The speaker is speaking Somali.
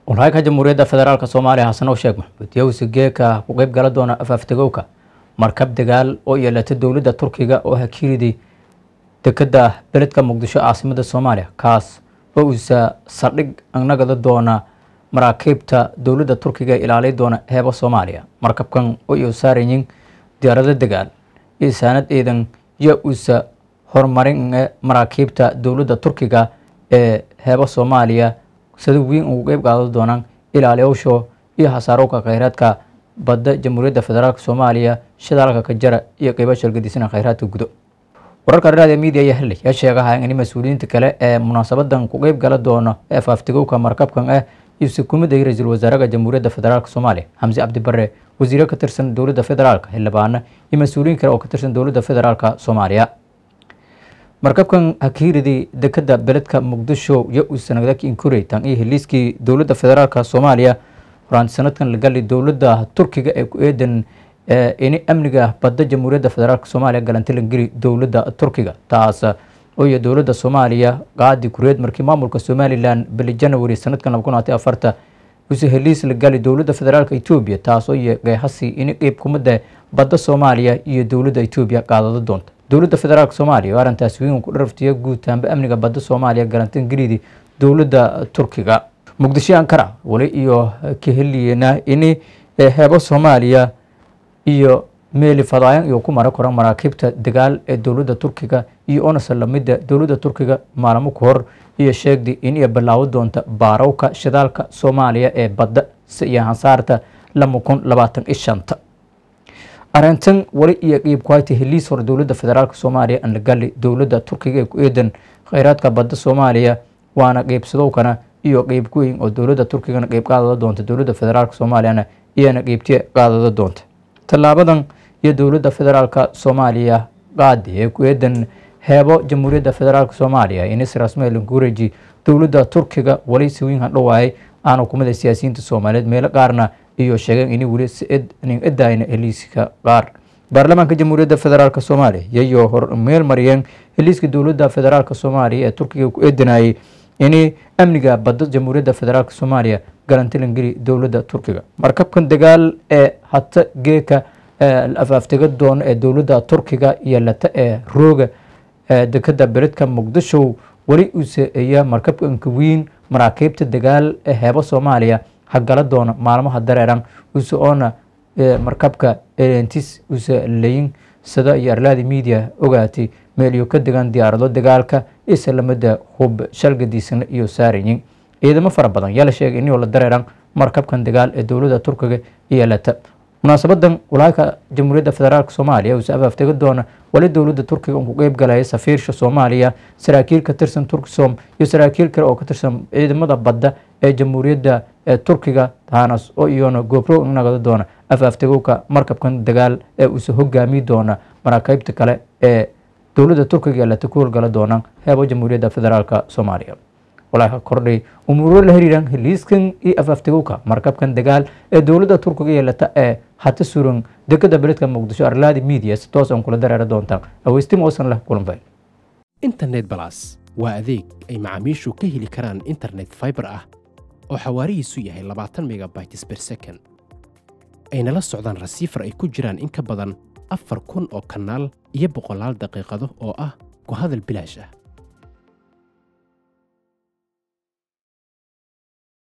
walhayka jamhuuriyadda federaalk soomaaliya xasan oo sheeg maxamuud yowsi geeka ku qeyb gala doona afaaftegowka markab dagaal oo yeelatay dowladda turkiga oo hakiiriday dekeda beledka muqdisho caasimada soomaaliya kaas oo uusa saldhig nagada doona maraakiibta dowladda turkiga ee ilaaliy doona heeba soomaaliya markabkan oo iyo saarayin diyaarado dagaal iyo saanad ciidan iyo uusa horumarin maraakiibta dowladda turkiga ee heeba soomaaliya sida weyn ugu qeyb qaadan doonaan ilaaliyowsho iyo hasaarowka kheyraadka badda jamhuuriyadda federaalk soomaaliya shidaalka kajara iyo qeybo shalgadisana kheyraadka gudo wararka dhinaada midia ayaa helay yaa sheegaha in mas-uuliyiinta kale ee munaasabadan ku qeyb gala doono ee faaftigowka markabkan ah yuuse kumiday ra-iisul wasaaraha jamhuuriyadda federaalk soomaaliya xamse cabdi bare wasiiro ka tirsan dowladda federaalk xildhibaano iyo mas-uuliyiin kale oo ka tirsan dowladda federaalk soomaaliya markabkan hakiiridii dekeda beledka muqdisho iyo uusanagdaki inkurey tan iyo heliiskii dowladda federaalk soomaaliya horaanti sanadkan la gali dowladda turkiga ee ku eedan ini amniga badda jamhuuriyadda federaalk soomaaliya galantilangeli dowladda turkiga taas oo iyo dowladda soomaaliya qaadi kureed markii maamulka somalilan bili janawari sanadkan laba kun labaatan afarta use heliis la gali dowladda federaalk etoobiya taas oo iyo qeexasi ini qeyb kumada badda soomaaliya iyo dowladda etoobiya qaadado doonta dowladda federaalk soomaaliya oo arrintaas weyn ku dharaftiya guutaanba amniga badda soomaaliya galantangelidi dowladda turkiga muqdisho ankara wali iyo ka heliyena ini heebo soomaaliya iyo meeli fadaayan iyo ku mara koran maraakiibta dagaal ee dowladda turkiga iyo onasa lamida dowladda turkiga maalmo ka hor iyo sheegday in iyo bilaawo doonta baarowka shidaalka soomaaliya ee badda iyo hansaarta lama kun labaatan iyo shanta arrintan wali iyo qiib kuhayta heliis hore dowladda federaalk soomaaliya aan la gali dowladda turkiga ee ku eedan kheyraadka badda soomaaliya waana qeybsadowkana iyo qeyb ku weyn oo dowladda turkigana qeyb qaadada doonta dowladda federaalk soomaaliyana iyana qeybtiya qaadada doonta tallaabadan iyo dowladda federaalk soomaaliya qaadi ee ku eedan heebo jamhuuriyadda federaalk soomaaliya inis rasmeel gureji dowladda turkiga wali siwiin hadhowaayay aana kumida siyaasiyiinta soomaaliyeed meelo qaarna iyo sheegeen in weli nin idayna heliiska qaar baarlamaanka jamhuuriyadda federaalk soomaaliya iyayo hor meel mariyeen heliiska dowladda federaalk soomaaliya ee turkiga ku eedanayay ini amniga badda jamhuuriyadda federaalk soomaaliya galantilangeli dowladda turkiga markabkan dagaal ee hata geeka afaaftega doono ee dowladda turkiga iyo lata ee rooga dekeda beledka muqdisho weli uuseeya markabkanka weyn maraakiibta dagaal ee heebo soomaaliya hagala doona maalmaha dareeran use oona markabka elentis use layin sida iyo arlaadi media ogaatay meeliyo ka degan diyaarado dagaalka islamada hub shalgadiisana iyo saarayin ciidamo fara badan yaa la sheegay inuu la dareeran markabkan dagaal ee dowladda turkiga iyo lata munaasabadan walaalka jamhuuriyadda federaalk soomaaliya uuse afaaftega doona wali dowladda turkiga ku qeyb galaya safiirsha soomaaliya saraakiil ka tirsan turksom iyo saraakiil kale oo ka tirsan ciidamada badda ee jamhuuriyadda turkiga taanas oo iyona goobro nagada doona afaaftagowka markabkan dagaal ee uuse hogaami doona maraakiibta kale ee dowladda turkiga lata ku howlgala doonaan heebo jamhuuriyadda federaalk soomaaliya walaaha kordhay umuuro la xiriiraan heliiskan iyo afaaftagowka markabkan dagaal ee dowladda turkiga yeelata ee hata suran dekeda beledka muqdisho arlaadi media si toos aan kula dareera doontaan aweystim oosan leh kulanfayl internet balas waa adeeg ay macaamiishu ka heli karaan internet fiber ah oo xawaarihiisu yahay labaatan megabytes per second ayna la socdaan rasiifar ay ku jiraan in ka badan afar kun oo kanaal iyo boqolaal daqiiqado oo ah ku hadal bilaash ah